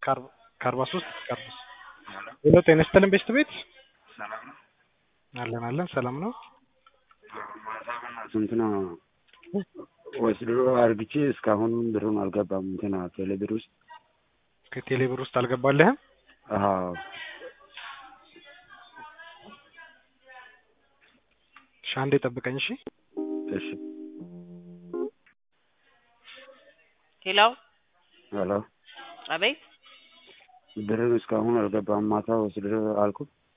ከአርባ ሶስት እስከ አርባ ሄሎ ጤና ይስጥልን ቤስት ቤት ሰላም ነው። አለን አለን ሰላም ነው እንትና ወስዶ አርግቼ እስካሁን ብሩን አልገባም። እንትና ቴሌብር ውስጥ ከቴሌ ብር ውስጥ አልገባልህም አዎ እሺ አንዴ ጠብቀኝ እሺ እሺ ሄሎ ሄሎ አቤት ብሩን እስካሁን አልገባም። ማታ ወስዶ አልኩ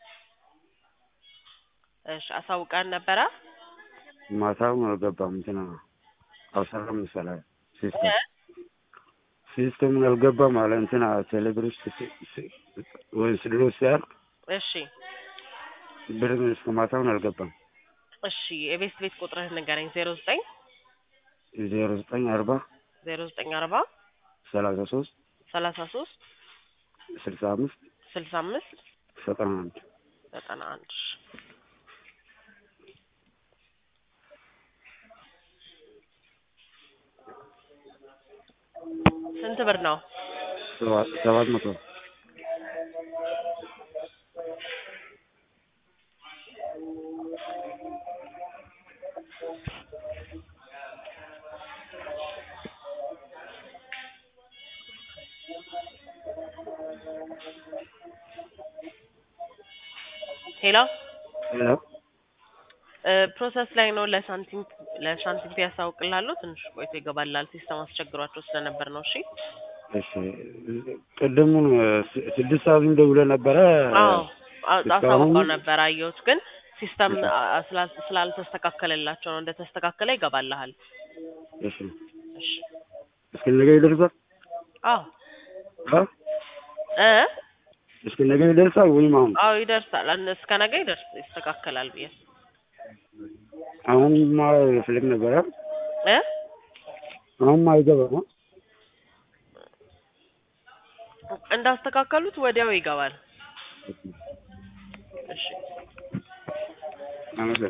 እሺ አሳውቀን ነበረ ማታውን አልገባም። እንትና አልሰራም መሰለህ ሲስተም ሲስተሙን አልገባም አለ እንትና ቴሌብር ውስጥ ወስዶ ሲያልቅ እሺ ብሩን እስከ ማታውን አልገባም። እሺ የቤስት ቤት ቁጥርህ ንገረኝ ዜሮ ዘጠኝ ዜሮ ዘጠኝ አርባ ዜሮ ዘጠኝ አርባ ሰላሳ ሶስት ሰላሳ ሶስት ስልሳ አምስት ስልሳ አምስት ዘጠና አንድ ዘጠና አንድ ስንት ብር ነው? ሰባት ሰባት መቶ ሄሎ ሄሎ ፕሮሰስ ላይ ነው። ለሳንቲም ለሳንቲም ያሳውቅልሃለሁ። ትንሽ ቆይቶ ይገባላል። ሲስተም አስቸግሯቸው ስለነበር ነው። እሺ እሺ ቅድሙን ስድስት ሰዓት ደውለህ ነበረ። አዎ እስካሁን- አሳውቀው ነበር አየሁት፣ ግን ሲስተም አ- ስላል- ስላልተስተካከለላቸው ነው። እንደተስተካከለ ይገባልሃል። እሺ እሺ እስከ ነገ ይደርሳል? አዎ አ? እ እስከ ነገ ይደርሳል ወይም አሁን አዎ ይደርሳል። እን- እስከ ነገ ይደርስ ይስተካከላል ብዬ አሁን ማ ፍልግ ነበረ እ አሁን አይገባም። እንዳስተካከሉት ወዲያው ይገባል። እሺ አመሰግናለሁ።